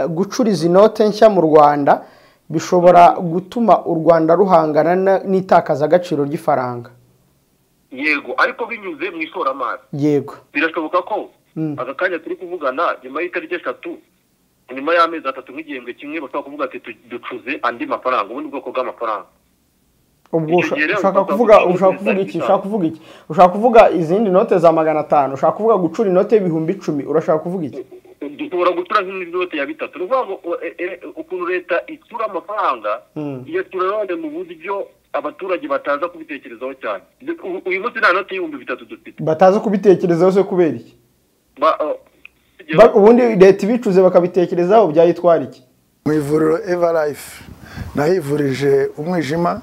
gucura izi note nshya mu rwanda bishobora gutuma u rwanda ruhangana na- n'itakazagaciro ry'ifaranga yego ariko binyuze mu ishoramari yego birashoboka ko Mm. aka kanya turi kuvugana nyuma y'itariki eshatu nyuma y'amezi atatu nk'igihembwe kimwe bashobora kuvuga ati "Tu- ducuze andi mafaranga ubundi bwoko bw'amafaranga ubwo Icyo usha- gihe rero ushaka tuzaba kuvuga ducuruza ushaka kuvuga iki ibitabo. ushaka kuvuga iki ushaka kuvuga izindi note za magana atanu ushaka kuvuga gucura inote y'ibihumbi icumi urashaka kuvuga iki dushobora gucura nk'inote ya bitatu ni ukuvuga ngo o- e- e- ukuntu leta icura amafaranga Mm. iyacura nanone mu buryo abaturage bataza kubitekerezaho cyane Du- u- uyu munsi nta note y'ibihumbi bitatu dufite bataza kubitekerezaho se kubera iki Ba- uh, Ba- ubundi leta ibicuze bakabitekerezaho byayitwara iki mu ivuriro eva life nahivurije umwijima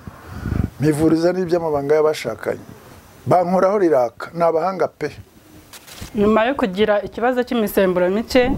mpivuriza n'iby'amabanga y'abashakanye bankoraho riraka ni abahanga pe nyuma yo kugira ikibazo cy'imisemburo mike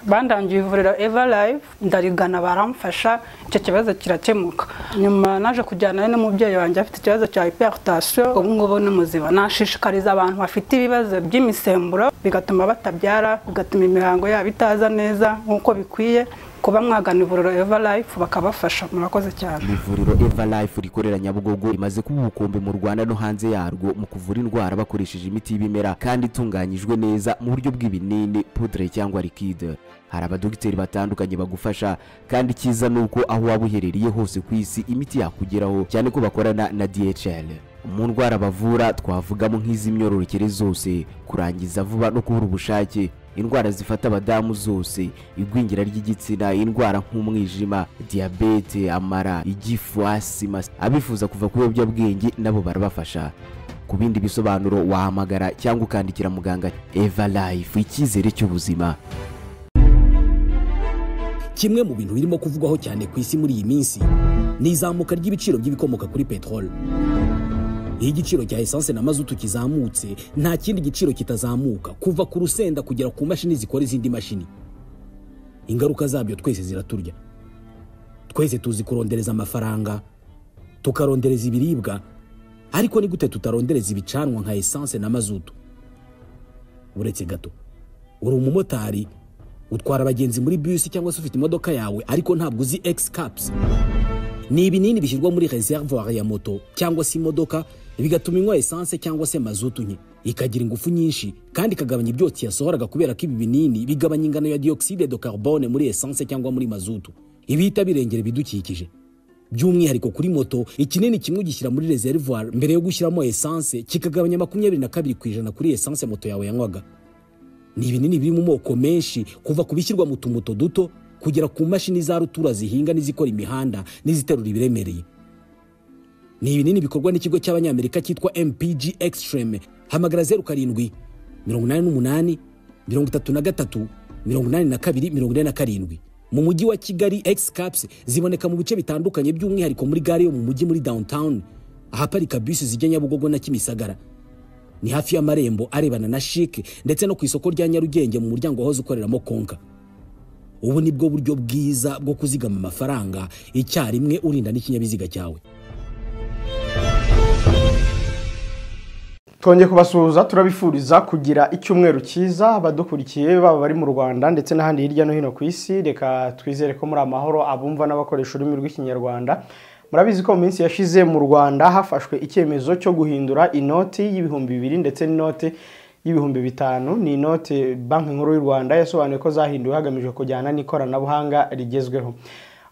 bandangiye ivuriro eva live ndarigana baramfasha icyo kibazo kirakemuka nyuma naje kujyanayo n'umubyeyi wanjye afite ikibazo cya hypertension ubu ngubu ni muzima nashishikariza abantu bafite ibibazo by'imisemburo bigatuma batabyara bigatuma imihango yabo itaza neza nk'uko bikwiye kuba mwagana ivuriro eva life bakabafasha murakoze cyane ivuriro eva life rikorera nyabugogo rimaze kuba ubukombe mu rwanda no hanze yarwo mu kuvura indwara bakoresheje imiti y'ibimera kandi itunganyijwe neza mu buryo bw'ibinini pudre cyangwa likide hari abadogiteri batandukanye bagufasha kandi icyiza ni uko aho waba uherereye hose ku isi imiti yakugeraho cyane ko bakorana na dhl mu ndwara bavura twavugamo nk'iz'imyororokere zose kurangiza vuba no kubura ubushake indwara zifata abadamu zose igwingira ry'igitsina indwara nk'umwijima diyabete amara igifu asima abifuza kuva ku biyobyabwenge nabo barabafasha ku bindi bisobanuro wahamagara cyangwa ukandikira muganga eva life icyizere cy'ubuzima kimwe mu bintu birimo kuvugwaho cyane ku isi muri iyi minsi ni izamuka ry'ibiciro by'ibikomoka kuri peteroli iyo igiciro cya esanse na mazutu kizamutse nta kindi giciro kitazamuka kuva ku rusenda kugera ku mashini zikora izindi mashini ingaruka zabyo twese ziraturya twese tuzi kurondereza amafaranga tukarondereza ibiribwa ariko ni gute tutarondereza ibicanwa nka esanse na mazutu uretse gato uri umumotari utwara abagenzi muri bisi cyangwa se ufite imodoka yawe ariko ntabwo uzi egisi kapusi ni ibinini bishyirwa muri reservoir ya moto cyangwa se imodoka bigatuma inywa esanse cyangwa se mazutu nke ikagira ingufu nyinshi kandi ikagabanya ibyotsi yasohoraga kubera ko ibi binini bigabanya ingano ya dioxide de carbone muri esanse cyangwa muri mazutu ibihita birengera ibidukikije by'umwihariko kuri moto ikinini kimwe ugishyira muri reservoir mbere yo gushyiramo esanse kikagabanya makumyabiri na kabiri ku ijana kuri esanse moto yawe yanywaga ni ibinini biri mu moko menshi kuva ku bishyirwa mu tumuto duto kugera ku mashini za rutura zihinga n'izikora imihanda n'iziterura ibiremereye ni ibinini bikorwa n'ikigo cy'abanyamerika cyitwa mpg extreme hamagara zeru karindwi mirongo inani n'umunani mirongo itatu na gatatu mirongo inani na kabiri mirongo ine na karindwi mu mujyi wa kigali x caps ziboneka mu bice bitandukanye by'umwihariko muri gare yo mu mujyi muri downtown ahaparika bisi zijya nyabugogo na kimisagara ni hafi y'amarembo arebana na shike ndetse no ku isoko rya nyarugenge mu muryango wahoze ukoreramo konka ubu ni bwo buryo bwiza bwo kuzigama amafaranga icyarimwe urinda n'ikinyabiziga cyawe twongeye kubasuhuza turabifuriza kugira icyumweru cyiza abadukurikiye baba bari mu rwanda ndetse n'ahandi hirya no hino ku isi reka twizere ko muri amahoro abumva n'abakoresha ururimi rw'ikinyarwanda murabizi ko mu minsi yashize mu rwanda hafashwe icyemezo cyo guhindura inoti y'ibihumbi bibiri ndetse n'inoti y'ibihumbi bitanu ni inote banki nkuru y'u rwanda yasobanuye ko zahinduwe hagamijwe kujyana n'ikoranabuhanga rigezweho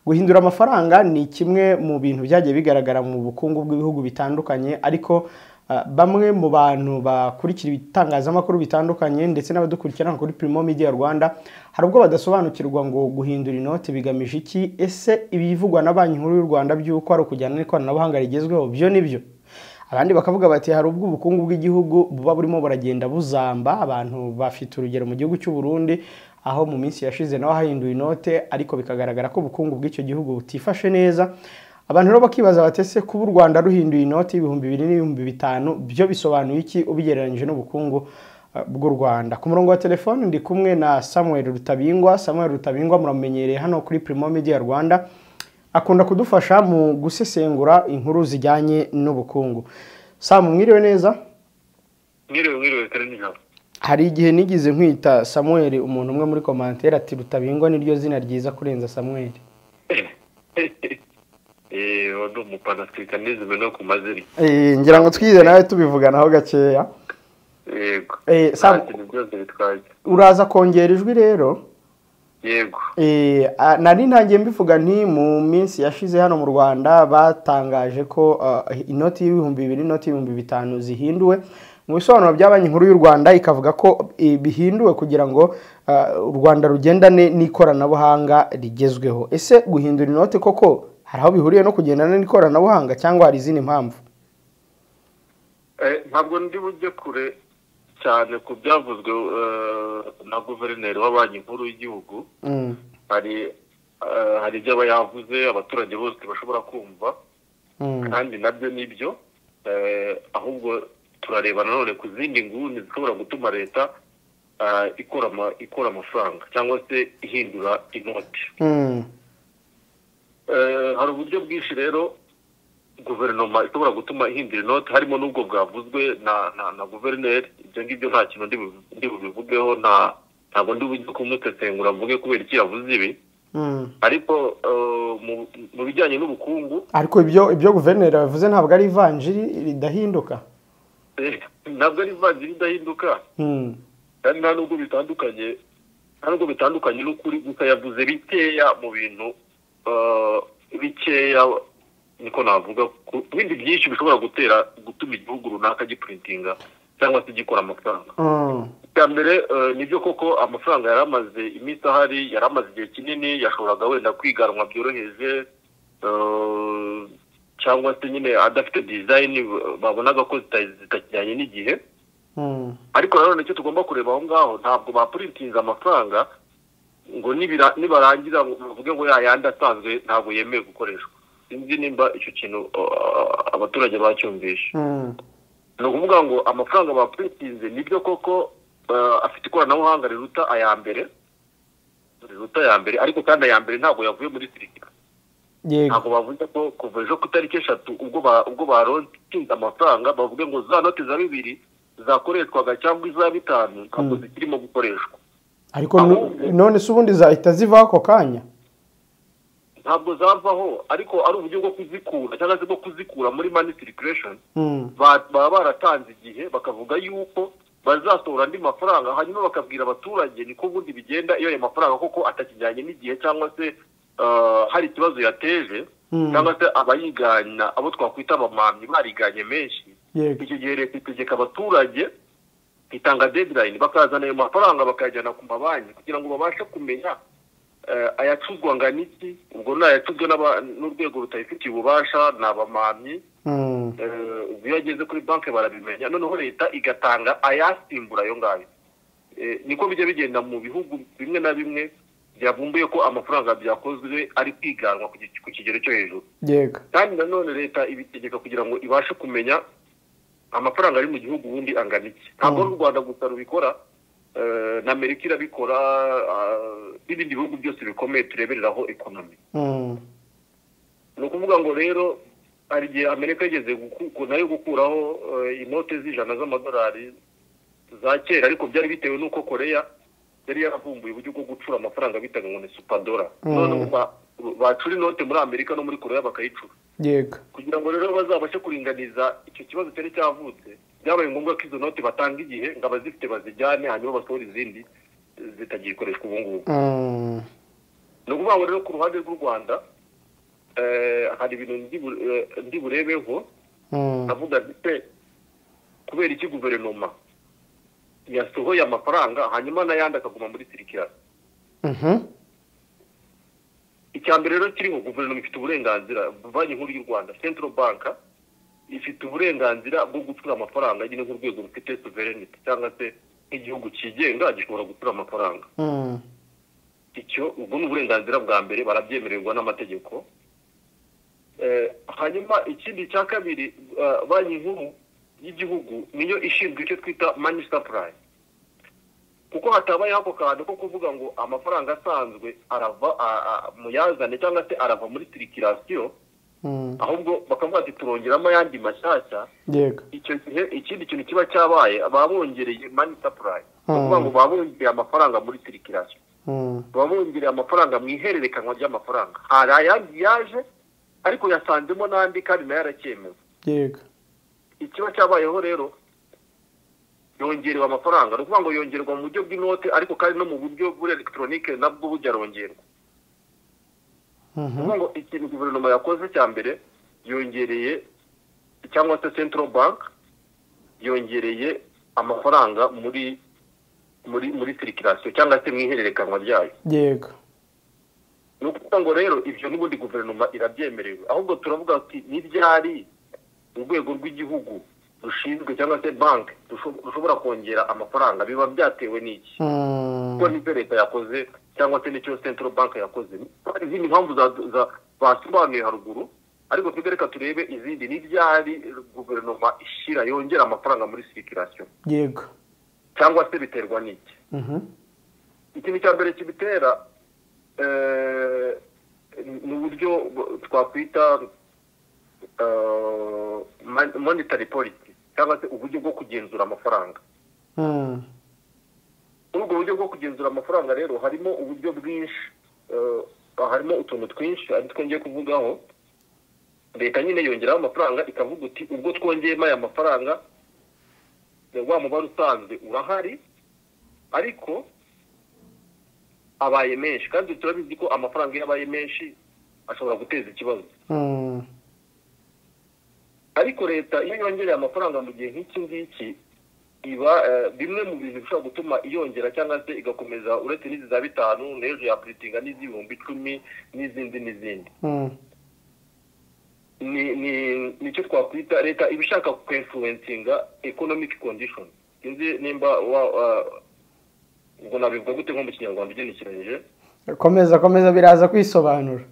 guhindura amafaranga ni kimwe mu bintu byagiye bigaragara mu bukungu bw'ibihugu bitandukanye ariko Uh, bamwe mu bantu bakurikira ibitangazamakuru bitandukanye ndetse n'abadukurikirana kuri Primo Media Rwanda hari ubwo badasobanukirwa ngo guhindura inoti bigamije iki ese ibivugwa na banki nkuru y'u Rwanda by'uko ari ukujyana n'ikoranabuhanga rigezweho byo nibyo abandi bakavuga bati hari ubwo ubukungu bw'igihugu buba burimo buragenda buzamba abantu bafite urugero mu gihugu cy'u Burundi aho mu minsi yashize naho hahinduwe inote ariko bikagaragara ko ubukungu bw'icyo gihugu butifashe neza abantu rero bakibaza bati ese kuba u rwanda ruhinduye inoti y'ibihumbi bibiri n'ibihumbi bitanu byo bisobanuye iki ubigereranyije n'ubukungu eh, bw'u rwanda ku murongo wa telefoni ndi kumwe na samuel rutabingwa samuel rutabingwa muramenyereye hano kuri primo media rwanda akunda kudufasha mu gusesengura inkuru zijyanye n'ubukungu samu mwiriwe neza mwiriwe mwiriwe kare nijoro hari igihe nigeze nkwita samuel umuntu umwe muri komantere ati rutabingwa niryo zina ryiza kurenza samuel eee ni umupanatwika nizime no ku mazina Eh, ngira ngo twize nawe tubivuganaho gakeya yego Eh, nta Sam- kintu byose bitwaye uraza kongera ijwi rero yego Eh, ah, nari ntangiye mbivuga nti mu minsi yashize hano mu rwanda batangaje ko ah, inoti y'ibihumbi bibiri inoti y'ibihumbi bitanu zihinduwe mu bisobanuro bya banki nkuru y'u rwanda ikavuga ko eh, bihinduwe kugira ngo ah, u rwanda rugendane n'ikoranabuhanga rigezweho ese guhindura inoti koko hari aho bihuriye no kugendana n'ikoranabuhanga cyangwa hari izindi mpamvu Eh, ntabwo ndi bujye kure cyane ku byavuzwe eh, na guverineri wa banki nkuru y'igihugu Mm. hari eh, hari ibyo aba yavuze abaturage bose bashobora kumva Mm. kandi nabyo nibyo eh, ahubwo turareba nanone ku zindi nguni zishobora gutuma leta eh, ikora ama- ikora amafaranga cyangwa se ihindura inoti Mm. Eh, hari uburyo bwinshi rero guverinoma ishobora gutuma ihindura inoti harimo n'ubwo bwavuzwe na na, na guverineri ibyo ngibyo nta kintu ndi bu- ndi bubivugeho nta ntabwo ndi bujye kumusesengura mvuge kubera iki yavuze ibi Mm. ariko eh, mu- mu bijyanye n'ubukungu ariko ibyo ibyo guverineri yavuze ntabwo ari ivanjiri ridahinduka eh, ntabwo ari ivanjiri idahinduka Mm. kandi nta nubwo bitandukanye nta nubwo bitandukanye n'ukuri gusa yavuze bikeya mu bintu eh, bikeya niko navuga ku ku bindi byinshi bishobora gutera gutuma igihugu runaka gipuritinga cyangwa se gikora amafaranga Mm. bwa mbere eh, nibyo koko amafaranga yari amaze iminsi ahari yari amaze igihe kinini yashoboraga wenda kwiganwa byoroheje eh, cyangwa se nyine adafite dizayini babonaga ko zita- zitakijyanye n'igihe Mm. ariko nanone icyo tugomba kureba aho ngaho ntabwo bapuritinze amafaranga ngo nibira- nibarangira ngo bavuge ngo ya yandi asanzwe ntabwo yemewe gukoreshwa sinzi nimba icyo kintu uh, abaturage bacyumvishe Mm. ni ukuvuga ngo amafaranga bapuritinze nibyo koko uh, afite ikoranabuhanga riruta aya mbere riruta aya mbere ariko kandi aya mbere ntabwo yavuye muri sirikira yego ntabwo bavuze ko kuva ejo ku itariki eshatu ubwo ba- ubwo barontinze amafaranga bavuge ngo za noti za bibiri zakoreshwaga cyangwa iza bitanu ntabwo zikirimo gukoreshwa ariko nu- none se ubundi zahita zivaho ako kanya ntabwo zavaho ariko ari uburyo bwo kuzikura cyangwa se bwo kuzikura muri mani circulation Mm. ba- baba baratanze igihe bakavuga yuko bazasohora andi mafaranga hanyuma bakabwira abaturage niko ubundi bigenda iyo ayo mafaranga koko atakijyanye n'igihe cyangwa se ah, hari ikibazo yateje Mm. cyangwa se abayigana abo twakwita abamamyi bariganye menshi yego icyo gihe leta itegeka abaturage itanga deadline bakazana ayo mafaranga bakayajyana ku mabanki kugira ngo babashe kumenya eh, ayacuzwa ngana iki ubwo ni ayacuzwe n'aba- n'urwego rutabifitiye ububasha ni abamamyi Mm. eh, ubwo iyo ageze kuri banki barabimenya noneho leta igatanga ayasimbura ayo ngayo Eh, niko bijya bigenda mu bihugu bimwe na bimwe byavumbuye ko amafaranga byakozwe ari kwiganwa ku gi- ku kigero cyo hejuru yego kandi nanone leta ibitegeka kugira ngo ibashe kumenya amafaranga ari mu gihugu ubundi angana iki ntabwo ari u rwanda gusa rubikora eh, na amerika irabikora ah, n'ibindi bihugu byose bikomeye turebereraho ekonomi Mm. ni ukuvuga ngo rero hari igihe amerika yigeze guku- ku- nayo gukuraho eh, inote z'ijana z'amadolari za kera ariko byari bitewe n'uko koreya yari yaravumbuye uburyo bwo gucura amafaranga bitaga ngo ni supadora none ubu ba- bacura inote muri amerika no muri koreya bakayicura yego kugira ngo rero bazabashe kuringaniza icyo kibazo cyari cyavutse byabaye ngombwa ko izo noti batanga igihe ngo abazifite bazijyane hanyuma basohora izindi eh, zitagikoreshwa ubu ngubu Mm. ni ukuvuga ngo rero ku ruhande rw'u rwanda eh, hari ibintu ndi bu- eh, ndi burebeho Mm. ndavuga ndetse kubera iki guverinoma yasohoye amafaranga hanyuma n'ayandi akaguma muri sirikirasi Mhm. icya mbere rero kiriho guverinoma ifite uburenganzira banki nkuru y'u rwanda central bank ifite uburenganzira bwo gucura amafaranga nyine nk'urwego rufite sovereignty cyangwa se nk'igihugu cyigenga gishobora gucura amafaranga Mm. icyo ubwo ni uburenganzira bwa mbere barabyemererwa n'amategeko Eh, hanyuma ikindi cya kabiri eh, banki nkuru y'igihugu niyo ishinzwe icyo twita money supply kuko hatabaye ako kantu ko kuvuga ngo amafaranga asanzwe arava a- a- mu yazane cyangwa se arava muri tirikirasiyo ahubwo bakavuga ati turongeramo ayandi mashyashya yego icyo gihe ikindi kintu kiba cyabaye baba bongereye mani sapurayi ni ukuvuga ngo baba bongereye amafaranga muri sirikirasiyo Mm. baba bongereye amafaranga mu ihererekanwa ry'amafaranga hari ayandi yaje ariko yasanzemo n'andi kandi nayo aracyemewe yego ikiba cyabayeho rero yongerewe amafaranga ni ukuvuga ngo yongerwa mu buryo bw'inote ariko kandi no mu buryo buri elegitoronike nabwo bujya arongerwa Mhm. kuvuga ngo ikintu guverinoma yakoze cya mbere yongereye cyangwa se central bank yongereye amafaranga muri muri muri sirikirasiyo cyangwa se mu ihererekanwa ryayo yego ni ukuvuga ngo rero ibyo n'ubundi guverinoma irabyemerewe ahubwo turavuga ati n'ibyari urwego rw'igihugu rushinzwe cyangwa se banki rusho- rushobora kongera amafaranga biba byatewe n'iki Mm. kuko n'ibyo leta yakoze cyangwa se n'icyo central bank yakoze hari izindi mpamvu za- za- basobanuye haruguru ariko twebwe reka turebe izindi n'ibyari guverinoma ishyira yongera amafaranga muri sirikirasiyo yego cyangwa se biterwa n'iki Mhm. ikintu cya mbere kibitera eh, ni uburyo twakwita eh, mon- monetary policy cyangwa se uburyo bwo kugenzura amafaranga Mm. muri ubwo buryo bwo kugenzura amafaranga rero harimo uburyo bwinshi eh, harimo utuntu twinshi ari two ngiye kuvugaho leta nyine yongeraho amafaranga ikavuga uti ubwo twongeyemo aya mafaranga eh, wa mubare usanzwe urahari ariko abaye menshi kandi turabizi ko amafaranga iyo abaye menshi ashobora guteza ikibazo Mm. ariko leta iyo yongereye amafaranga mu gihe nk'iki ngiki iba eh, bimwe mu bintu bishobora gutuma iyongera cyangwa se igakomeza uretse n'izi za bitanu n'ejo yapuritinga n'iz'ibihumbi icumi n'izindi n'izindi Mm. ni ni nicyo twakwita leta iba ishaka kwinfluencinga economic condition sinzi nimba wa wa- ubwo nabivuga gute nko mu kinyarwanda ugenekereje komeza komeza biraza kwisobanura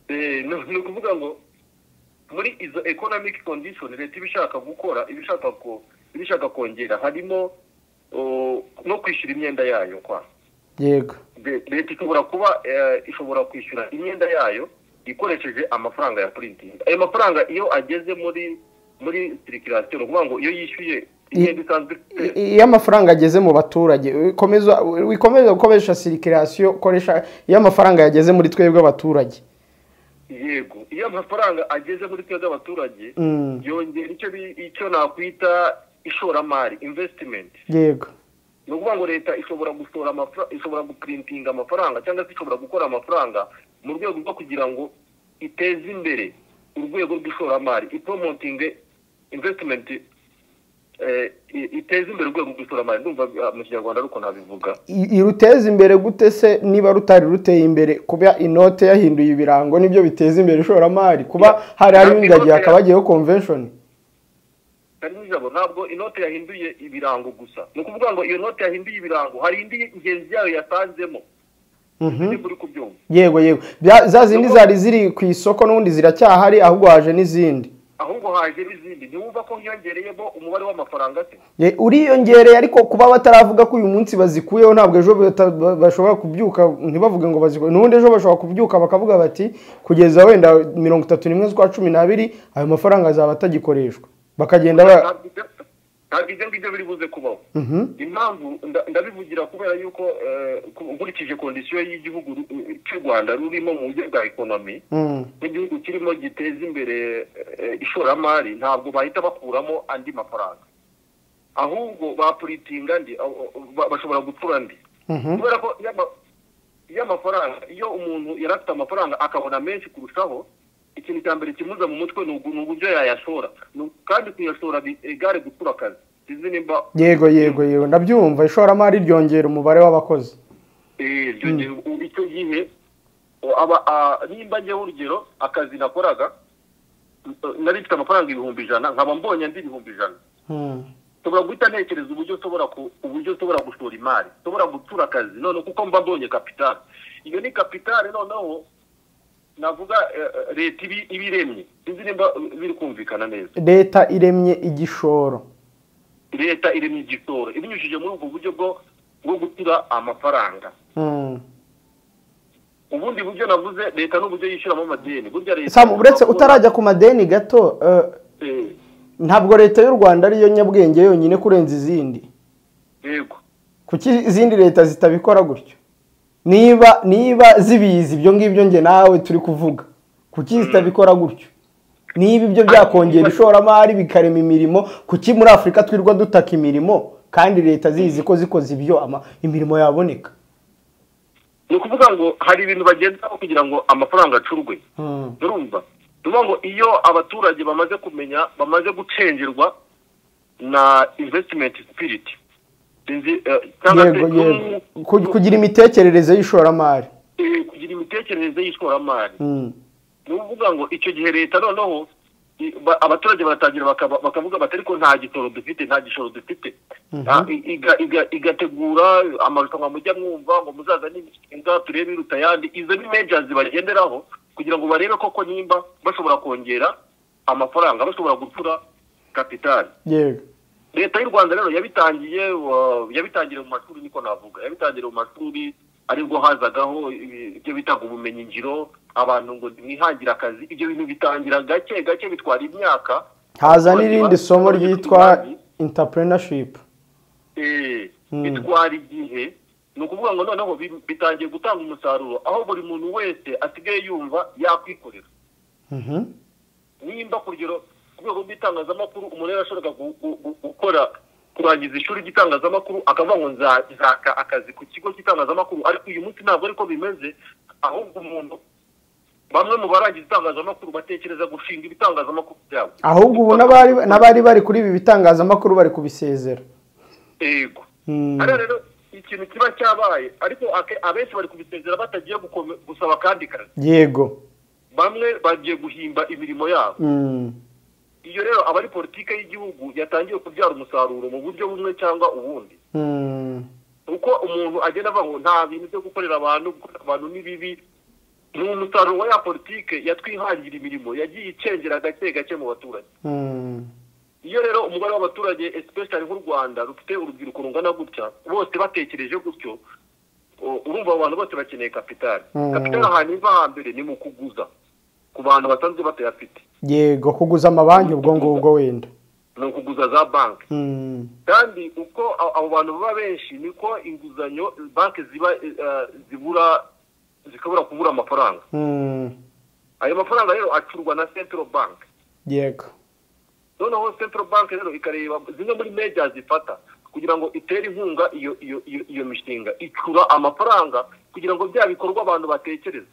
Eh, ni ni ukuvuga ngo muri izo economic condition leta iba ishaka gukora iba ishaka ko iba ishaka kongera harimo oh, no kwishyura imyenda yayo kwa yego Le- leta ishobora kuba eh, ishobora kwishyura imyenda yayo ikoresheje amafaranga ya printing ayo mafaranga iyo ageze muri muri circulation ni ukuvuga ngo iyo yishyuye imyenda isanzwe ifite I- iyo amafaranga ageze mu baturage ukomeza wikomeza gukoresha sirikirasiyo ukoresha iyo amafaranga yageze muri twebwe abaturage yego iyo amafaranga ageze muri twebwe abaturage Mm. yongera icyo bi- icyo nakwita ishoramari investment yego ni ukuvuga ngo leta ishobora gushora amafaranga ishobora guprintinga amafaranga cyangwa se ishobora gukora amafaranga mu rwego rwo kugira ngo iteze imbere urwego rw'ishoramari ipromotinge investment eh, i- iteze imbere urwego rw'ishoramari ndumva ah, mu kinyarwanda ariko nabivuga I- iruteza imbere gute se niba rutari ruteye imbere kuba inote yahinduye ibirango nibyo biteza imbere ishoramari kuba hari hariho ingagi hakaba hagiyeho convention kandi n'ijabo ntabwo inote yahinduye ibirango gusa ni ukuvuga ngo iyo note yahinduye ibirango hari indi ingenzi yayo yatanzemo niba uri kubyumva yego yego Bya- za zindi zari ziri ku isoko n'ubundi ziracyahari ahubwo haje n'izindi ahubwo haje n'izindi ntiwumva ko hiyongereyemo umubare w'amafaranga se Ye- uriyongereye ariko kuba bataravuga ko uyu munsi bazikuyeho ntabwo ejo bata- ba- bashobora kubyuka ntibavuge ngo bazikuye n'ubundi ejo bashobora kubyuka bakavuga bati kugeza wenda mirongo itatu n'imwe z'ukwa cumi n'abiri ayo mafaranga azaba atagikoreshwa bakagenda ba Ntabwo ibyo- ntabwo ibyo ngibyo biri buze kubaho Mhm. impamvu nda- ndabivugira kubera yuko eh, ku- nkurikije kondisiyo y'igihugu ru- cy'u rwanda rurimo mu buryo bwa ekonomi Mm. n'igihugu kirimo giteza imbere eh, ishoramari ntabwo bahita bakuramo andi mafaranga ahubwo bapuritinga andi aho- ba- bashobora gutura andi Mhm. kubera ko iyo ama- iyo amafaranga iyo umuntu yari afite amafaranga akabona menshi kurushaho ikintu cya mbere kimuza mu mutwe ni ugu- ni uburyo yayashora Ni- kandi kuyashora bi- igare gutura akazi sinzi nimba yego yego yego ndabyumva ishoramari ryongera umubare w'abakozi Eh, iryo gihe u- icyo gihe o- aba- a- nimba njyeho urugero akazi nakoraga n- nari mfite amafaranga ibihumbi ijana nkaba mbonye andi ibihumbi ijana Mm. nshobora guhita ntekereza uburyo nshobora ku- uburyo nshobora gushora imari nshobora gutura akazi none kuko mba mbonye kapitali iyo ni kapitali noneho navuga eh, eh, leta ibi- iba iremye sinzi nimba eh, biri kumvikana neza leta iremye igishoro leta iremye igitoro ibinyujije muri ubwo buryo bwo bwo gutura amafaranga Mm. ubundi buryo navuze leta n'uburyo yishyuramo amadeni burya leta Sam, uretse utarajya ku madeni gato eh, Eh, ntabwo leta y'u rwanda ariyo nyabwenge yonyine kurenza izindi yego kuki izindi leta zitabikora gutyo niba niba zibizi ibyo ngibyo nge nawe turi kuvuga kuki zitabikora gutyo niba ibyo byakongera ishoramari bikarema imirimo kuki muri afurika twirwa dutaka imirimo kandi leta zizi ko zikoze ibyo ama- imirimo yaboneka ni ukuvuga ngo hari ibintu bagendaho kugira ngo amafaranga acurwe urumva ni ukuvuga ngo iyo abaturage bamaze kumenya bamaze gucengerwa na investment spirit sinzi eh, cyangwa se yego yego Ku- kugira imitekerereze y'ishoramari eh, kugira imitekerereze y'ishoramari Mm. ni ukuvuga ngo icyo gihe leta noneho i- ba- abaturage baratangira bakaba- bakavuga bati ariko nta gitoro dufite nta gishoro dufite Ah, i- iga- iga- igategura amarushanwa mujya mwumva ngo muzaza n'imishinga turebe iruta ayandi izo ni mejazi bagenderaho kugira ngo barebe koko nimba bashobora kongera amafaranga bashobora gutura kapitali yego leta y'u rwanda rero yabitangiye uh, yabitangiriye mu mashuri niko navuga yabitangiriye mu mashuri aribwo hazagaho ibi- ibyo bitaga ubumenyi ngiro abantu ngo mwihangire akazi ibyo bintu bitangira gake gake bitwara imyaka haza n'irindi somo Abaturage ryitwa bafite entrepreneurship Eh, bitwara igihe ni ukuvuga ngo noneho bi- bitangiye gutanga umusaruro aho buri muntu wese asigaye yumva yakwikorera Mhm. nimba ku rugero ku rwego rw'itangazamakuru umuntu yarashobora gu- gu- gu- gukora kurangiza ishuri ry'itangazamakuru akavuga ngo nza- nzaka akazi ku kigo cy'itangazamakuru ariko uyu munsi ntabwo ariko bimeze ahubwo umuntu bamwe mu barangiza itangazamakuru batekereza gushinga ibitangazamakuru byabo ahubwo ubu n'abari n'abari bari kuri ibi bitangazamakuru bari kubisezera yego Mm. hano rero ikintu kiba cyabaye ariko ake- abenshi bari kubisezera batagiye gukome- gusaba akandi kazi yego bamwe bagiye guhimba imirimo yabo Mm. iyo rero abari politiki y'igihugu yatangiye kubyara umusaruro mu buryo bumwe cyangwa ubundi Mm. uko umuntu agenda ava ngo nta bintu byo gukorera abantu gukorera abantu ni bibi ni umusaruro wa ya politiki yatwihangira imirimo yagiye icengera gake gake mu baturage Mm. iyo rero umubare w'abaturage especially nk'u rwanda rufite urubyiruko rungana gutya bose batekereje gutyo o- urumva abo bantu bose bakeneye kapitali Mm. kapitali ahantu iva hambere ni mu kuguza ku bantu basanzwe batayafite yego kuguza amabanki ubwo ngubwo wenda ni ukuguza za banki Mm. kandi uko a- abo bantu baba benshi niko inguzanyo banki ziba eh, zibura zikabura kubura amafaranga Mm. ayo mafaranga rero acurwa na central bank yego noneho central bank rero ikareba zimwe muri meja zifata kugira ngo itere inkunga iyo iyo iyo, iyo mishinga icura amafaranga kugira ngo bya bikorwa abantu batekereza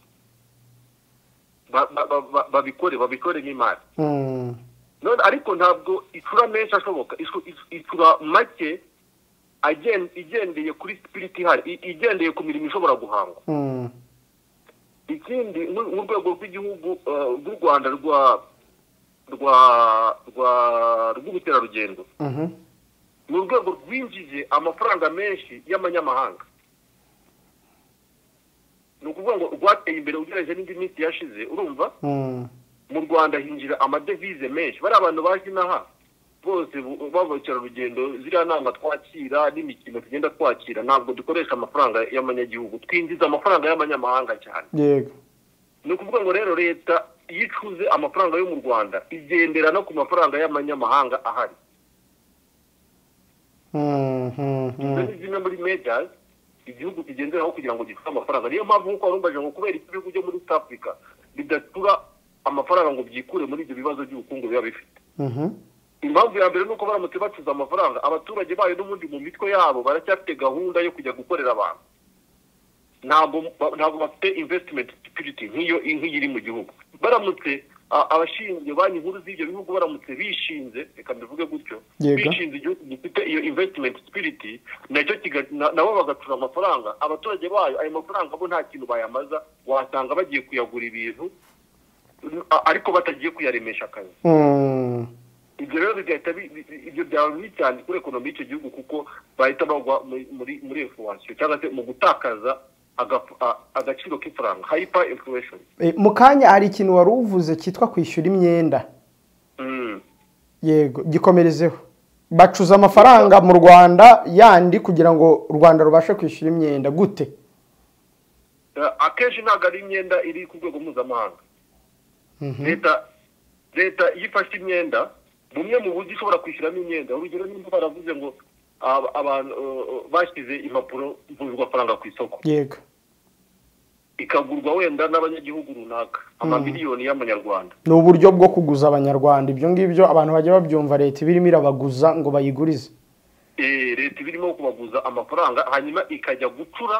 ba- ba- ba- ba- babikore babikore nk'imari Mm. none ariko ntabwo icura menshi ashoboka icu- icu- icura make agen- igendeye kuri sipiriti ihari i- igendeye ku mirimo ishobora guhangwa Mm. ikindi nk'u- nk'urwego rw'igihugu eh, rw'u rwanda rwa rwa rwa rw'ubukerarugendo Mhm. ni urwego rwinjije amafaranga menshi y'amanyamahanga ni ukuvuga ngo rwateye imbere ugereranyije n'indi minsi yashize urumva Mm. mu rwanda hinjira amadevize menshi bari abantu baje inaha bose bu- babakerarugendo ziriya nama twakira n'imikino tugenda twakira ntabwo dukoresha amafaranga y'amanyagihugu twinjiza amafaranga y'amanyamahanga cyane yego ni ukuvuga ngo rero leta iyo icuze amafaranga yo mu rwanda igendera no ku mafaranga y'amanyamahanga ahari Mm. Mm. izo Mm. ni zimwe muri mejazi igihugu kigenderaho kugira ngo gifite amafaranga niyo mpamvu nk'uko warumvaje ngo kubera iki ibihugu byo muri south africa bidatura amafaranga ngo byikure muri ibyo bibazo by'ubukungu biba bifite Mhm. impamvu ya mbere ni uko baramutse bacuze amafaranga abaturage bayo n'ubundi mu mitwe yabo baracyafite gahunda yo kujya gukorera abantu ntabwo ntabwo bafite investment security nk'iyo nk'iyo iri mu gihugu baramutse a- abashinzwe banki nkuru z'ibyo bihugu baramutse bishinze reka mbivuge gutyo Yego. bishinze igihugu gifite iyo investment spirit nacyo kiga- na- nabo bagacura amafaranga abaturage bayo ayo mafaranga bo nta kintu bayamaza wasanga bagiye kuyagura ibintu a- ariko batagiye kuyaremesha akazi Mm. ibyo rero bigahita bi- bi- ibyo byaba bibi cyane kuri ekonomi y'icyo gihugu kuko bahita bagwa muri- muri muri efuwasiyo cyangwa se mu gutakaza agap- a- agaciro k'ifaranga hayipa efuwesheni Eh, mu kanya hari ikintu wari uvuze cyitwa kwishyura imyenda yego gikomerezeho bacuza amafaranga mu rwanda yandi kugira ngo u rwanda rubashe kwishyura imyenda gute akenshi ntabwo ari imyenda iri ku rwego mpuzamahanga leta leta iyo ifashe imyenda bumwe mu buryo ishobora kwishyuramo imyenda urugero niba baravuze ngo aba- abantu eh, bashyize impapuro mvunjwafaranga ku isoko yego ikagurwa wenda n'abanyagihugu runaka amamiliyoni y'amanyarwanda ni uburyo bwo kuguza abanyarwanda ibyo ngibyo abantu bajya babyumva leta iba irimo irabaguza ngo bayigurize Eh, leta iba irimo kubaguza amafaranga hanyuma ikajya gucura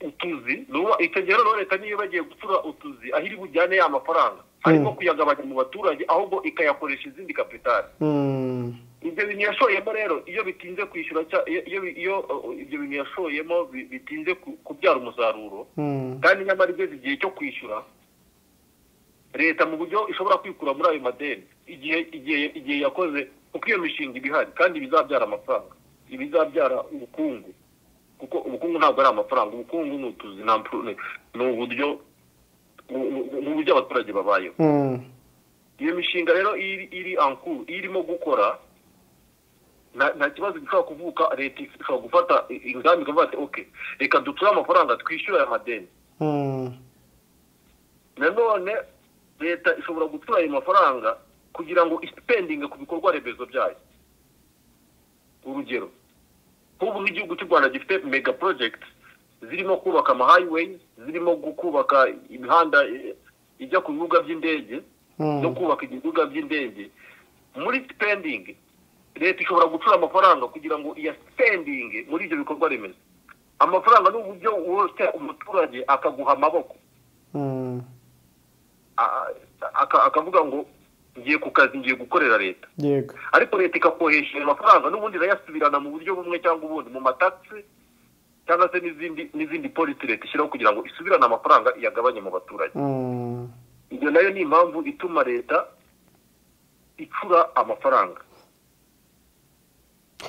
utuzi nuba- icyo gihe rero leta niyo bagiye gucura utuzi aho iri bujyane ya mafaranga harimo kuyagabanya mu baturage ahubwo ikayakoresha izindi kapitali Mm, ibyo bintu yashoyemo rero iyo bitinze kwishyura cya- iyo- iyo iyo uh, ibyo bintu yashoyemo bi- bitinze ku- kubyara umusaruro mm, kandi nyamara igeze igihe cyo kwishyura leta mu buryo ishobora kwikura muri ayo madeni igihe igihe igihe yakoze kuko iyo mishinga iba ihari kandi bizabyara amafaranga ibizabyara ubukungu kuko ubukungu ntabwo ari amafaranga ubukungu ni utuzi nta mpfu- ni ni uburyo ni- ni- ni uburyo abaturage babayeho mm, iyo mishinga rero iri iri ankuru irimo gukora nta nta kibazo gishobora kuvuka leta ishobora gufata ingamba ikavuga ati oke reka duture amafaranga twishyure aya madeni mm, nanone leta ishobora gutura ayo mafaranga kugira ngo isipendinge ku bikorwa remezo byayo urugero nk'ubu nk'igihugu cy'u rwanda gifite mega porojegiti zirimo kubaka amahighway zirimo gu- kubaka imihanda eh, ijya ku bibuga by'indege Mm. no kubaka ibibuga by'indege muri sipendingi leta ishobora gucura amafaranga kugira ngo iyasipendinge muri ibyo bikorwa remezo amafaranga ni uburyo wose umuturage akaguha amaboko mm, a- aka- akavuga ngo ngiye ku kazi ngiye gukorera leta yego ariko leta ikakohesha ayo mafaranga n'ubundi irayasubirana mu buryo bumwe cyangwa ubundi mu matagisi cyangwa se n'izindi n'izindi polisi leta ishyiraho kugira ngo isubirane amafaranga iyagabanye mu baturage Mm, iyo nayo ni impamvu ituma leta icura amafaranga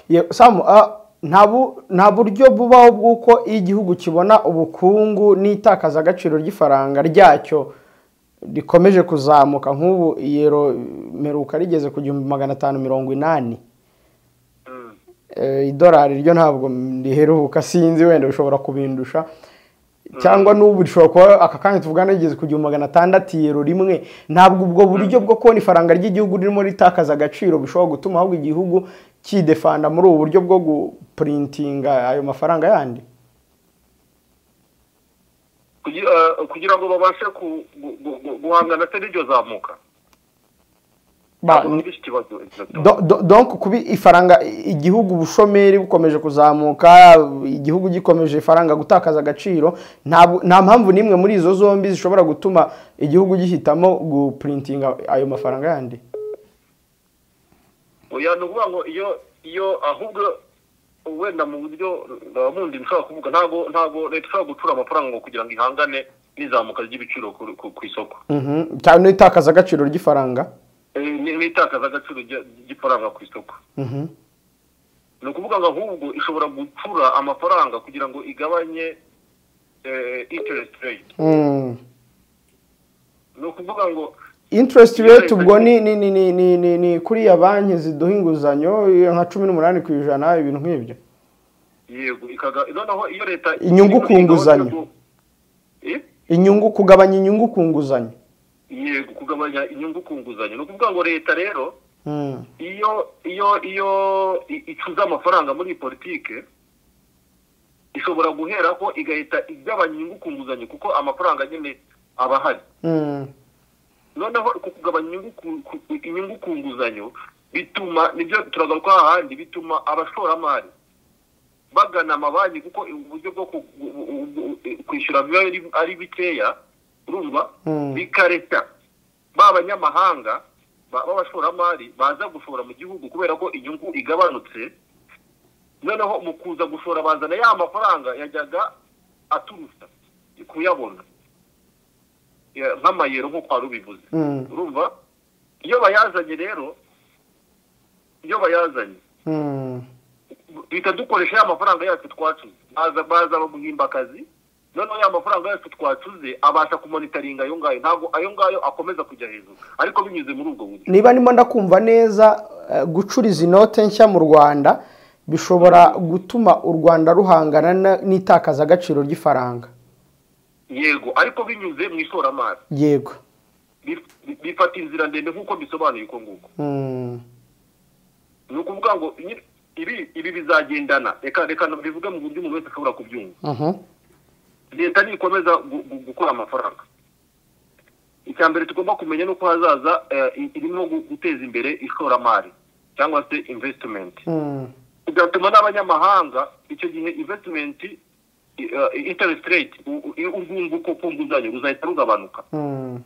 ye- Samu, ah, nta bu- nta buryo bubaho bw'uko iyo igihugu kibona ubukungu n'itakazagaciro ry'ifaranga ryacyo rikomeje kuzamuka nk'ubu iyero meruka rigeze ku gihumbi magana atanu mirongo inani Mm. Eh, idolari ryo ntabwo riheruka sinzi wenda bishobora kubindusha cyangwa n'ubu rishobora kuba aka kanya tuvugana rigeze ku gihumbi magana atandatu yero rimwe ntabwo ubwo buryo bwo kubona ifaranga ry'igihugu ririmo ritakaza agaciro bushobora gutuma ahubwo igihugu kidefanda muri ubu buryo bwo gupurintinga ayo mafaranga yandi kugira kugira ngo babashe ku- gu- gu- gu- guhangana se n'iryo zamuka Ba- Ntabwo numva iki kibazo exactement. Do- do- donc kuba ifaranga igihugu ubushomeri bukomeje kuzamuka igihugu gikomeje ifaranga gutakaza agaciro ntabwo- nta mpamvu n'imwe muri izo zombi zishobora gutuma igihugu gihitamo gupurintinga ayo mafaranga yandi oya ni ukuvuga ngo iyo iyo ahubwo wenda mu buryo mundi nshobora kuvuga ntabwo ntabwo leta ishobora gucura amafaranga ngo kugira ngo ihangane n'izamuka ry'ibiciro ku, ku, ku isoko Mhm. cyane n'itakaza agaciro ry'ifaranga Eh, ni- n'itakaza rya ry'ifaranga ku isoko Mhm. ni ukuvuga ngo ahubwo ishobora gucura amafaranga kugira ngo igabanye eh, interest rate Mm. ni ukuvuga ngo interest rate ubwo ni ni ni ni ni ni, ni kuriya banki ziduha inguzanyo iyo nka cumi n'umunani ku ijana ibintu nk'ibyo yego ikaga noneho iyo leta Inyungu ku nguzanyo. Eh? inyungu kugabanya inyungu ku nguzanyo yego kugabanya inyungu ku nguzanyo ni ukuvuga ngo leta rero Mm. iyo iyo iyo i- icuza amafaranga muri iyi politike ishobora guhera ko igahita igabanya inyungu ku nguzanyo kuko amafaranga nyine aba ahari Mm. noneho ku kugabanya inyungu ku- ku- inyungu ku nguzanyo bituma nibyo turagaruka hahandi bituma abashoramari bagana amabanki kuko uburyo bwo ku- u- u- u- kwishyura biba ari- ari bikeya urumva Mm. bikareka ba banyamahanga ba- b'abashoramari baza gushora mu gihugu kubera ko inyungu igabanutse noneho mu kuza gushora bazana ya mafaranga yajyaga aturutsa kuyabona Ya- nk'amayero nk'uko wari ubivuze Mm. urumva iyo bayazanye rero iyo bayazanye Mm. duhita dukoresha ya mafaranga yacu twacuze baza baza bamuhimba akazi noneho ya mafaranga yacu twacuze abasha kumonitaringa ayo ngayo ntabwo ayo ngayo akomeza kujya hejuru ariko binyuze muri ubwo buryo niba ndimo ndakumva neza eh, gucuriza inote nshya mu rwanda bishobora gutuma u rwanda ruhangana na- n'itakaza agaciro ry'ifaranga yego ariko binyuze mu ishoramari yego Bif- bifata inzira ndende nk'uko bisobanuye uko nguko Mm. ni ukuvuga ngo nyi- ibi ibi bizagendana reka reka bivuge mu buryo umuntu wese ashobora kubyumva Mhm. leta nikomeza gu- gu- gukura amafaranga icya mbere tugomba kumenya ni uko hazaza eh, i- irimo gu- guteza imbere ishoramari cyangwa se invesitimenti Mm. bigatuma n'abanyamahanga icyo gihe invesitimenti interest rate u- u- urwunguko ku nguzanyo ruzahita rugabanuka Mm.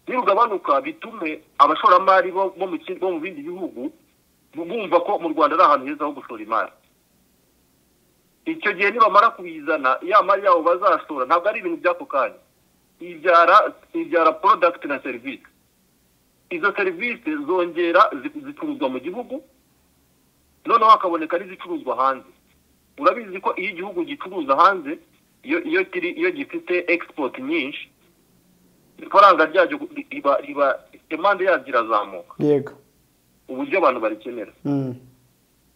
nirugabanuka bitume abashoramari bo bo mu kindi- bo mu bindi bihugu bu- bumva ko mu rwanda ari ahantu heza ho gushora imari icyo gihe nibamara kubizana ya mari yabo bazashora ntabwo ari ibintu by'ako kanya ibyara ibyara product na serivisi izo serivisi zongera zi- zicuruzwa mu gihugu noneho hakaboneka n'izicuruzwa hanze urabizi ko iyo igihugu gicuruza hanze iyo iyo kiri- iyo gifite export nyinshi ifaranga ryaryo riba riba impande yaryo irazamuka yego uburyo abantu barikenera Mm.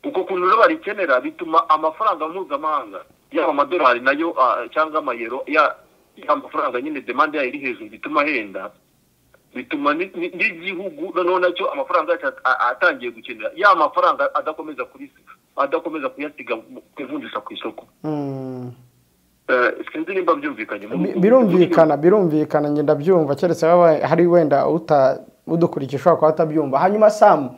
uko kuntu rero barikenera bituma amafaranga mpuzamahanga yaba amadolari nayo ah, cyangwa amayero ya ya mafaranga nyine demande yayo iri hejuru bituma ahenda bituma ni- ni- n'igihugu noneho nacyo amafaranga yacyo at- a- atangiye gukenera ya mafaranga adakomeza kurisiga adakomeza kuyasiga mu- kuvunjisha ku isoko Mm. Eh, sinzi nimba byumvikanye mu- Bi- birumvikana birumvikana ngenda byumva keretse waba hari wenda uta udukurikiye ushobora kuba atabyumva hanyuma samu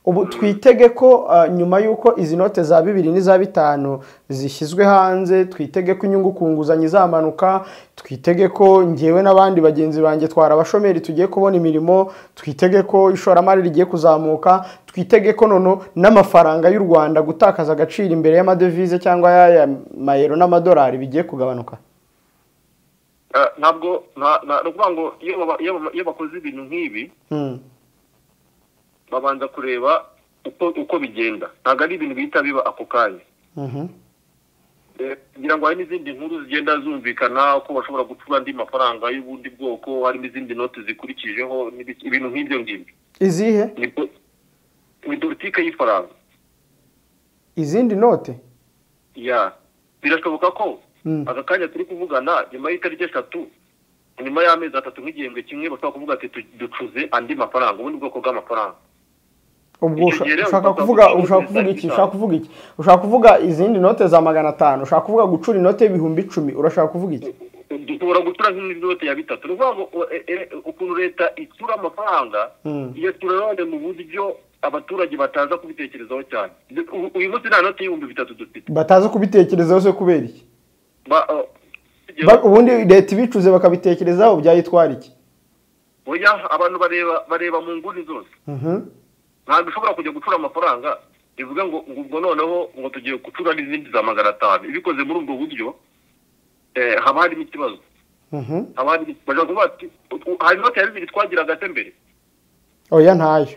ubu twitege ko uh, nyuma y'uko izi note za bibiri n'iza bitanu zishyizwe hanze twitege ko inyungu ku nguzanyo izamanuka twitege ko ngewe n'abandi bagenzi banjye twara abashomeri tugiye kubona imirimo twitege ko ishoramari rigiye kuzamuka twitege ko noneho n'amafaranga y'u rwanda gutakaza agaciro imbere y'amadevize cyangwa y'aya mayero n'amadolari bigiye kugabanuka Eh, ntabwo nta- nta- ni ukuvuga ngo iyo baba- iyo baba- iyo bakoze ibintu nk'ibi Mm. babanza kureba uko uko bigenda ntabwo ari ibintu bihita biba ako kanya Mhm. Eh, ngira ngo hari n'izindi nkuru zigenda zumvikana uko bashobora gucura andi mafaranga y'ubundi bwoko harimo izindi noti zikurikijeho n'ibiki- ibintu nk'ibyo ngibyo izihe Ni po- ni politike y'ifaranga izindi note ya birashoboka ko Mm. aka kanya turi kuvugana nyuma y'itariki eshatu nyuma y'amezi atatu nk'igihembwe kimwe bashobora kuvuga ati "Tu- ducuze andi mafaranga ubundi bwoko bw'amafaranga ubwo Icyo usha- gihe rero ushaka ushobora kuvuga kuvuga ushaka ko kuvuga iki bizahita. ushaka kuvuga iki ushaka kuvuga izindi note za magana atanu ushaka kuvuga gucura inote y'ibihumbi icumi urashaka kuvuga iki dushobora gutura nk'inote ya bitatu ni ukuvuga ngo e- e- ukuntu leta itsura amafaranga Mm. iyo tura none mu buryo abaturage bataza kubitekerezaho cyane U- uyu munsi nta note y'ibihumbi bitatu dufite bataza kubitekerezaho se kubera iki Ba- uh, Ba- ubundi leta ibicuze bakabitekerezaho byayitwara iki oya abantu bareba bareba mu nguni zose Mhm. ntabwo ushobora kujya gucura amafaranga bivuga ngo ngo ubwo noneho ngo tugiye gucura n'izindi za magana atanu ibikoze muri ubwo buryo eh, haba harimo ikibazo Mhm. haba harimo bashobora kuvuga ati "U- u- hari inote ya bibiri twagira gate mbere oya ntayo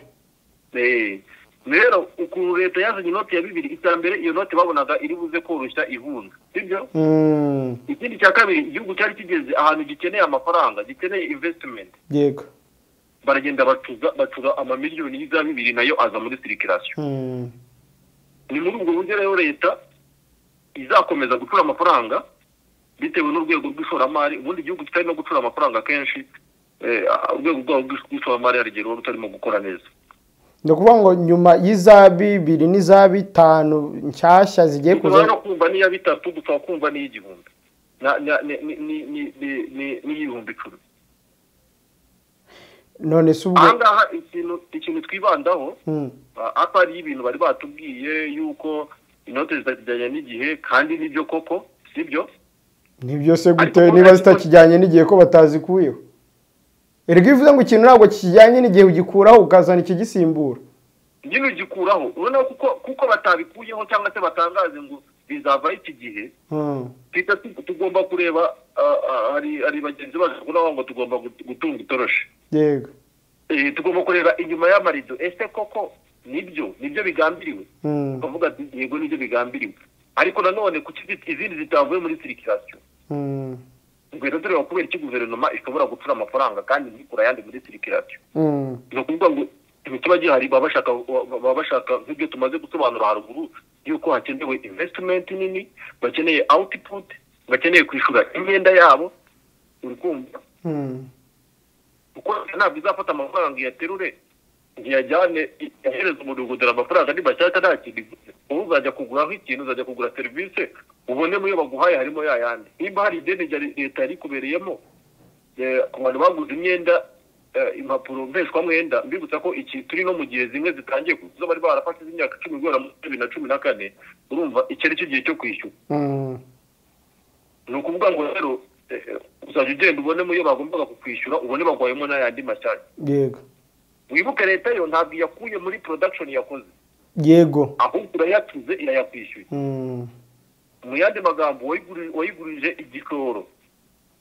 Eh, rero ukuntu leta yazanye inoti ya bibiri icya mbere iyo noti babonaga iri buze koroshya ihunga sibyo Mm, ikindi cya kabiri igihugu cyari kigeze ahantu gikeneye amafaranga gikeneye investment yego baragenda bacuza bacura amamiliyoni y'iza bibiri nayo aza muri sirikirasiyo Mm, ni muri ubwo buryo rero leta izakomeza gucura amafaranga bitewe n'urwego rw'ishoramari ubundi igihugu kitarimo gucura amafaranga kenshi eh, urwego rwabo rw'ishoramari hari igihe ruba rutarimo gukora neza ni ukuvuga ngo nyuma y'iza bibiri n'iza bitanu nshyashya zigiye dushobora no kuza kumva n'iya bitatu dushobora kumva n'iy'igihumbi Na- na- ni- ni- ni- ni- ni- ni- n'iy'ibihumbi icumi none se ubwo aha ngaha ikintu ikintu twibandaho Mm, ah, apa ari ibintu bari batubwiye yuko inote zitakijyanye n'igihe kandi nibyo koko sibyo ni byose gute Ariko niba ariko- zitakijyanye n'igihe ko batazikuyeho erega iyo uvuze ngo ikintu ntabwo kijyanye n'igihe ugikuraho ukazana ikigisimbura nyine ugikuraho ubona kuko kuko batabikuyeho cyangwa se batangaze ngo bizava iki gihe Hmm. twita tu- tugomba kureba ah, ah, hari hari bagenzi bacu ubona bavuga ngo tugomba gut- gutunga itoroshi yego Eh, tugomba kureba inyuma y'amarido ese koko nibyo nibyo bigambiriwe Hmm, bavuga ati yego nibyo bigambiriwe ariko nanone kuki izi- izindi zitavuye muri sirikirasiyo hmm, tugahita tureba kubera iki guverinoma ishobora gucura amafaranga kandi ntikura ayandi muri sirikirasiyo hmm, ni ukuvuga ngo ibikorwa gihari baba bashaka baba bashaka nk'ibyo tumaze gusobanura haruguru yuko hakenewe invesitimenti nini bakeneye awutiputi bakeneye kwishyura imyenda yabo uri kumva kuko ntabwo izafata amafaranga ngo iyaterure ntiyajyane ihereze umudugudu amafaranga ni mashyashya nta kintu ivuze ubu uzajya kuguraho ikintu uzajya kugura serivisi ubonemo iyo baguhaye harimo ya yandi nimba hari ideni rya leta yari ikubereyemo eh, ku bantu baguze imyenda eh, impapuro mpeshwamwenda mbibutsa ko iki turi no mu gihe zimwe zitangiye kuzo bari barafashe z'imyaka icumi guhera muri bibiri na cumi na kane urumva iki ari cyo gihe cyo kwishyura ni ukuvuga ngo rero eh, uzajya ugenda ubonemo iyo bagombaga kukwishyura ubone bagwayemo n'ayandi mashyashya yego wibuke leta yo ntabwo iyakuye muri production yakoze yego ahubwo urayatuze irayakwishyuye Mm. mu yandi magambo wayiguri- wayigurije igikoro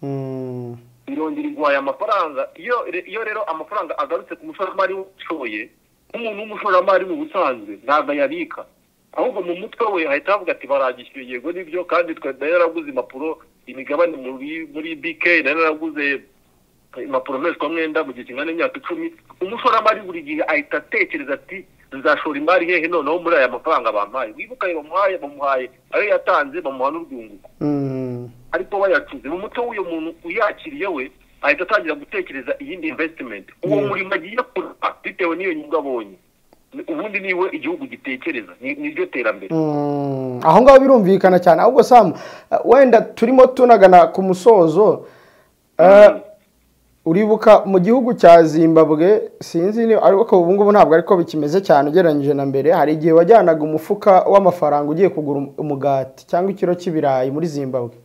Mm. irongera iguhaye amafaranga iyo re- iyo rero amafaranga agarutse ku mushoramari ushoye nk'umuntu w'umushoramari mu busanzwe ntabwo ayabika ahubwo mu mutwe we ahita avuga ati baragishyuye yego nibyo kandi twe nayo yaraguze impapuro imigabane muri muri bk nayo yaraguze impapuro mpeshwamwenda mu gihe kingana n'imyaka icumi umushoramari buri gihe ahita atekereza ati nzashora imari hehe noneho muri aya mafaranga bampaye wibuka ayo bamuhaye bamuhaye ayo yatanze bamuha n'urwunguko Mm. ariko bayacuze mu muco w'uyu muntu uyakiriye we ahita atangira gutekereza iyindi investment uwo Yeah. murimo agiye kurwa bitewe n'iyo nyungu abonye Ni- ubundi niwe igihugu gitekereza ni- niryo terambere Mm. aho ngaho birumvikana cyane ahubwo samu eh, wenda turimo tunagana ku musozo eh, uribuka mu gihugu cya zimbabwe sinzi niba ariko ubu ngubu ntabwo ariko bikimeze cyane ugereranyije na mbere hari igihe wajyanaga umufuka w'amafaranga ugiye kugura um- umugati cyangwa ikiro cy'ibirayi muri zimbabwe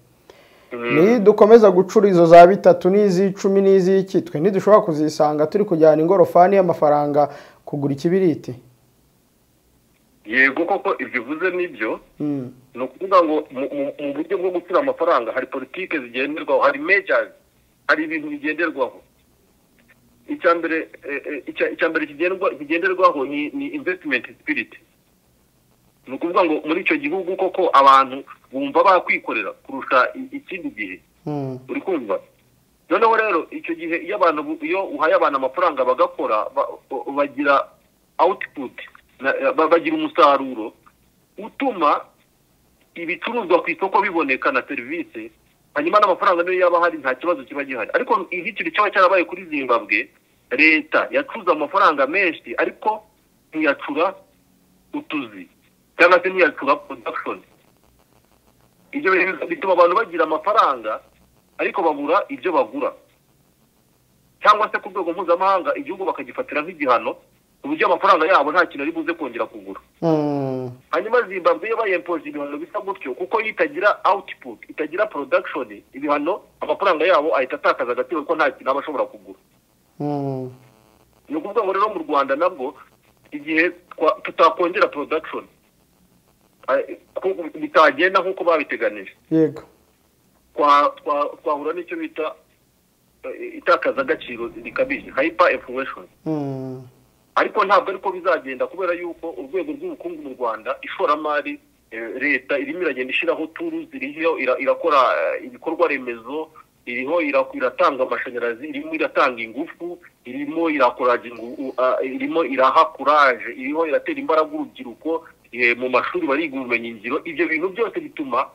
nidukomeza gucura izo za bitatu n'iz'icumi n'iz'iki twe ntidushobora kuzisanga turi kujyana ingorofani y'amafaranga kugura ikibiriti yego koko ibyo uvuze nibyo Mm. ni ukuvuga ngo mu- mu- mu buryo bwo gucura amafaranga hari politike zigenderwaho hari mejazi hari ibintu bigenderwaho icya mbere eh, eh, icya- icya mbere kigendwa- kigenderwaho ni ni investment spirit ni ukuvuga ngo muri icyo gihugu koko abantu bumva bakwikorera kurusha i- ikindi gihe Mm. uri kumva noneho rero icyo gihe iyo abantu bu- iyo uhaye abantu amafaranga bagakora ba- ba- bagira output na- ba- bagira umusaruro utuma ibicuruzwa ku isoko biboneka na serivisi hanyuma n'amafaranga niyo yaba ahari nta kibazo kiba gihari ariko iki kintu cyaba cyarabaye kuri zimbabwe leta yacuruza amafaranga menshi ariko ntiyacura utuzi cyangwa se ntiyacura production ibyo bintu bituma abantu bagira amafaranga ariko babura ibyo bagura cyangwa se ku rwego mpuzamahanga igihugu bakagifatira nk'igihano ku buryo amafaranga yabo nta kintu ari buze kongera kugura Mm. hanyuma zimbabwe yo bayempoje ibihano bisa gutyo kuko yo itagira output itagira production ibihano amafaranga yabo ahita atakaza agaciro kuko nta kintu aba ashobora kugura Mm. ni ukuvuga ngo rero mu rwanda nabwo igihe twa- tutakongera production eh, ku- bitagenda nk'uko babiteganije yego twa- twa- twahura n'icyo bita eh, itakaza agaciro rikabije hyper inflation Mm. ariko ntabwo ariko bizagenda kubera yuko urwego rw'ubukungu mu rwanda ishoramari eh, leta irimo iragenda ishyiraho turuzi iriho ira- irakora eh, ibikorwa remezo iriho ira- iratanga amashanyarazi irimo iratanga ingufu irimo irakora irimo iraha kuraje iriho iratera imbaraga urubyiruko eh, mu mashuri bariga ubumenyingiro ibyo bintu byose bituma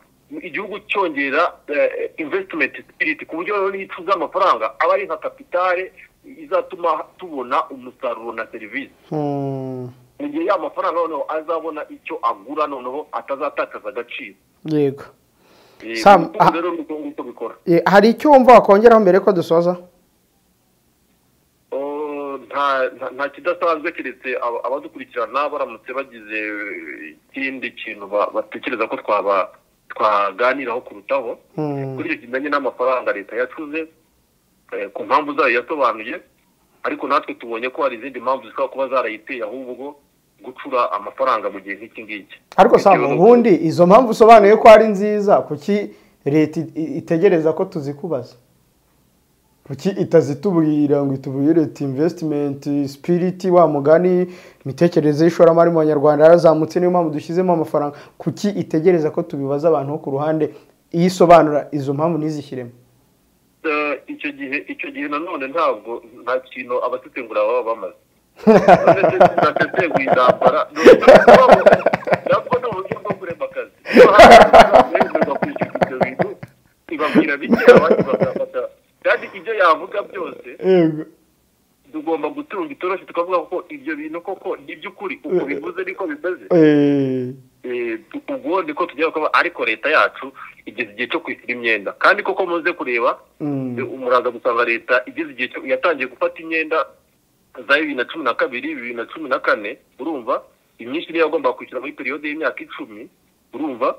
igihugu cyongera eh, investment spirit ku buryo rero n'iyo icuza amafaranga aba ari nka kapitale izatuma tubona umusaruro na serivisi Mm. mu gihe ya mafaranga noneho azabona icyo agura noneho atazatakaza agaciro yego Eh, Sam, ubu ngubu ah- rero ni uko nguko bikora Eh, hari icyo wumva wakongeraho mbere ko dusoza Oh, nta nta- nta kidasanzwe keretse aba- abadukurikirana baramutse bagize eh, ikindi kintu ba- batekereza ko twaba twaganiraho kurutaho Mm. kuri icyo kigendanye n'amafaranga leta yacuze eh, ku mpamvu zayo yasobanuye ariko natwe tubonye ko hari izindi mpamvu zishobora kuba zarayiteye ahubwo gucura amafaranga mu gihe nk'iki ngiki ariko Bitewe samu n'uko- ubundi izo mpamvu usobanuye ko ari nziza kuki leta i- i- itegereza ko tuzikubaza kuki itazitubwira ngo itubwire leta imvesitimenti sipiriti wa mugani imitekerereze y'ishoramari mu banyarwanda yarazamutse niyo mpamvu dushyizemo amafaranga kuki itegereza ko tubibaza abantu bo ku ruhande iyo isobanura izo mpamvu ntizishyiremo Eh, icyo gihe icyo gihe nanone ntabwo nta kintu abasesengura baba bamaze uretse zidasesenguye intambara nabwo ni uburyo bwo kurema akazi Iyo hari abantu bemererwa kwishyura ibyo bintu ibabwira bike abandi bagafata yavuga byose yego tugomba gutunga itoroshi tukavuga ko ibyo bintu koko ni iby'ukuri uko bivuze niko bimeze Eh, Eh, tu- ubwo niko tugiye kuba ariko leta yacu igeze igihe cyo kwishyura imyenda kandi koko muze kureba Mm. eh, muraza gusanga leta igeze igihe cyo yatangiye gufata imyenda za bibiri na cumi na kabiri bibiri na cumi na kane urumva imyinshi niyo yagomba kwishyura muri periyode y'imyaka icumi urumva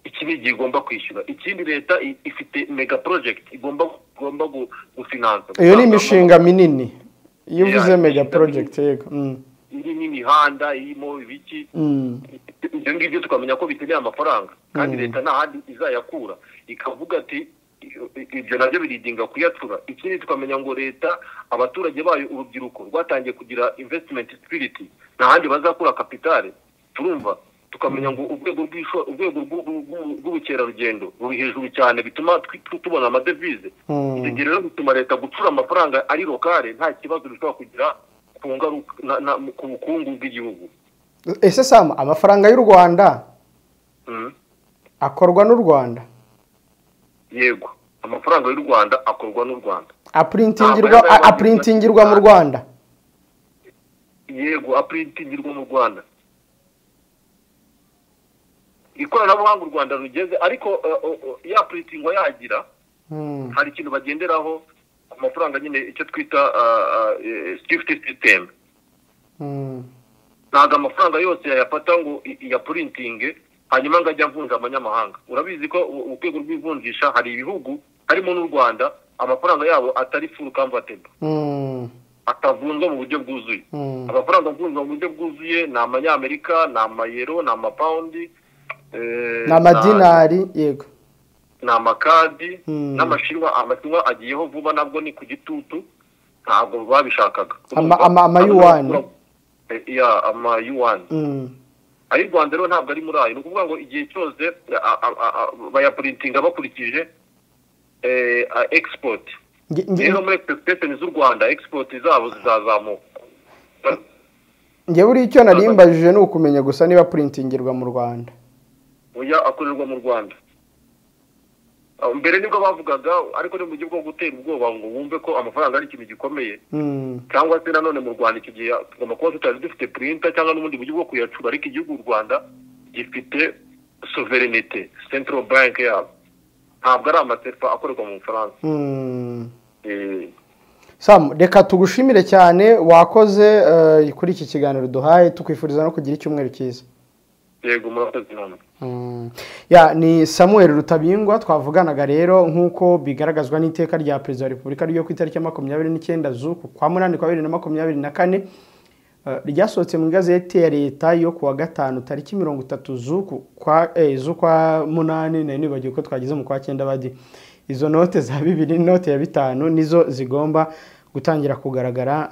iki ni igihe igomba kwishyura ikindi leta i- ifite mega project igomba igomba gu- gufinansa iyo ni imishinga minini iyo uvuze Yeah, mega imishinga project yego Mm, irimo imihanda irimo ibiki mm. ibyo ngibyo tukamenya ko biteneye amafaranga kandi leta nta handi izayakura ikavuga ati "I- ibyo nabyo biridinga kuyacura ikindi tukamenya ngo leta abaturage bayo urubyiruko rwatangiye kugira investment spirit nta handi bazakura kapitale turumva tukamenya ngo urwego rw'isho- urwego rw'u- rw'u- rw'ubukerarugendo ruri hejuru cyane bituma twi- tu- tubona amadevize Mm. ibyo gihe rero bituma leta gucura amafaranga ari lokale nta kibazo bishobora kugira ku ngaruka na- na- ku bukungu bw'igihugu ese sam amafaranga y'u rwanda Mm. akorwa n'u rwanda yego amafaranga y'u rwanda akorwa n'u rwanda apurintingirwa Ntabwo yaba apurintingirwa mu yaba- rwanda yego apurintingirwa mu rwanda ikoranabuhanga u rwanda rugeze ariko eh, oh, oh, ya puritingwa yagira Mm. hari ikintu bagenderaho ku mafaranga nyine icyo twita sifiti sisiteme Mm. ntabwo amafaranga yose yayafata ngo i- iyapuritinge hanyuma ngo ajye avunja amanyamahanga urabizi ko u- urwego rw'ivunjisha hari ibihugu harimo n'u rwanda amafaranga yabo atari furu kamvatebo Mm. atavunjwa mu buryo bwuzuye Mm. amafaranga avunjwa mu buryo bwuzuye ni amanyamerika ni amayero ni amapawundi eh, ni amadinari yego ni amakadi Mm. n'amashinwa amashinwa agiyeho vuba nabwo ni ku gitutu ntabwo babishakaga Ama- ama- amayuwani. Eh, ya amayuwani Mm. ayo u rwanda rero ntabwo ari muri ayo ni ukuvuga ngo igihe cyose a- a- a- a- bayapuritinga bakurikije eh, a- export Nge- nge- rero muri expectation z'u rwanda export zabo zizazamuka ngewe uriya icyo narimbajije ni ukumenya gusa niba purintingirwa mu rwanda oya akorerwa mu rwanda Ah, mbere nibwo bavugaga ariko ni mu buryo bwo gutera ubwoba ngo wumve ko amafaranga ari ikintu gikomeye Mm. cyangwa se nanone mu rwanda icyo gihe tugomba kuba tutari dufite purinta cyangwa n'ubundi buryo bwo kuyacura ariko igihugu u rwanda gifite soverenite central bank yabo ntabwo ari amasefa akorerwa mu bufaransa Mm. Eh, Sam, reka tugushimire cyane wakoze eh, kuri iki kiganiro duhaye tukwifuriza no kugira icyumweru cyiza yego murakoze namwe Mm. ya ni samuel rutabingwa twavuganaga rero nk'uko bigaragazwa n'iteka rya perezida wa repubulika ryo ku itariki ya makumyabiri n'icyenda z'uku kwa munani kwa bibiri na makumyabiri na kane eh, ryasohotse mu igazeti ya leta yo ku wa gatanu tariki mirongo itatu z'uku kwa eh, z'ukwa munani nari nibagiwe ko twagize mu kwa cyenda badi izo note za bibiri n'inote ya bitanu nizo zigomba gutangira kugaragara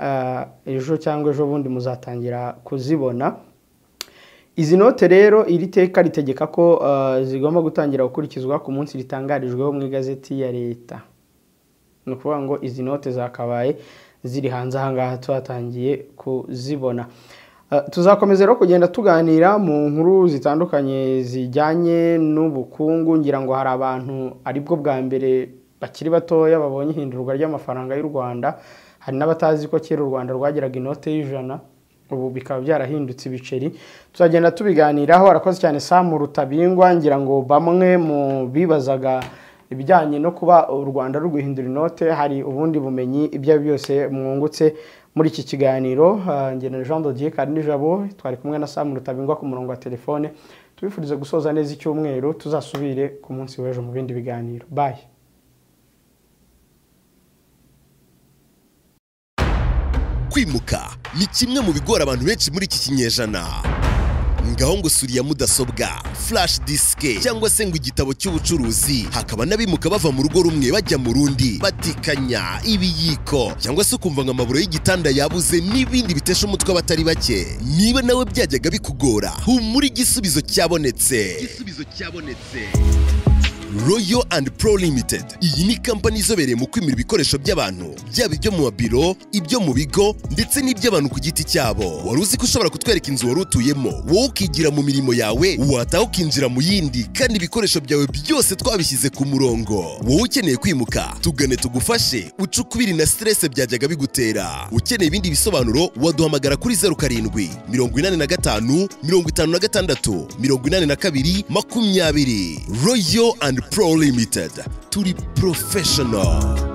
eh, ejo cyangwa ejo bundi muzatangira kuzibona izi note rero iri teka ritegeka ko uh, zigomba gutangira gukurikizwa ku munsi ritangarijweho mu igazeti ya leta ni ukuvuga ngo izi note zakabaye ziri hanze ahangaha twatangiye kuzibona Uh, tuzakomeza rero kugenda tuganira mu nkuru zitandukanye zijyanye n'ubukungu ngira ngo hari abantu aribwo bwa mbere bakiri batoya babonye ihindurwa ry'amafaranga y'u rwanda hari n'abatazi ko kera u rwanda rwagiraga inote y'ijana ubu bikaba byarahindutse ibiceri tuzagenda tubiganiraho arakoze cyane samu rutabingwa ngira ngo bamwe mu bibazaga ibijyanye no kuba u rwanda ruguhindura inote hari ubundi bumenyi ibyo ari byo byose mwungutse muri iki kiganiro Ah, njye na jean dodier karinijabo twari kumwe na samu rutabingwa ku murongo wa telefone tubifurize gusoza neza icyumweru tuzasubire ku munsi w'ejo mu bindi biganiro bayi kwimuka ni kimwe mu bigora abantu benshi muri iki kinyejana ngaho ngo sura iya mudasobwa flash disike cyangwa se ngo igitabo cy'ubucuruzi hakaba n'abimuka bava mu rugo rumwe bajya mu rundi batikanya ibiyiko cyangwa se ukumva ngo amaburo y'igitanda yabuze n'ibindi bitesha umutwe abatari bake niba nawe byajyaga bikugora humura igisubizo cyabonetse royo andi pro limitedi iyi ni kampani izobereye mu kwimura ibikoresho by'abantu byaba ibyo mu mabiro ibyo mu bigo ndetse n'iby'abantu ku giti cyabo wari uzi ko ushobora kutwereka inzu wari utuyemo wowe ukigira mu mirimo yawe wataha ukinjira mu yindi kandi ibikoresho byawe byose twabishyize ku murongo wowe ukeneye kwimuka tugane tugufashe uce ukubiri na siterese byajyaga bigutera ukeneye ibindi bisobanuro waduhamagara kuri zeru karindwi mirongo inani na gatanu mirongo itanu na gatandatu mirongo inani na kabiri makumyabiri royo andi pro limitedi turi porofeshono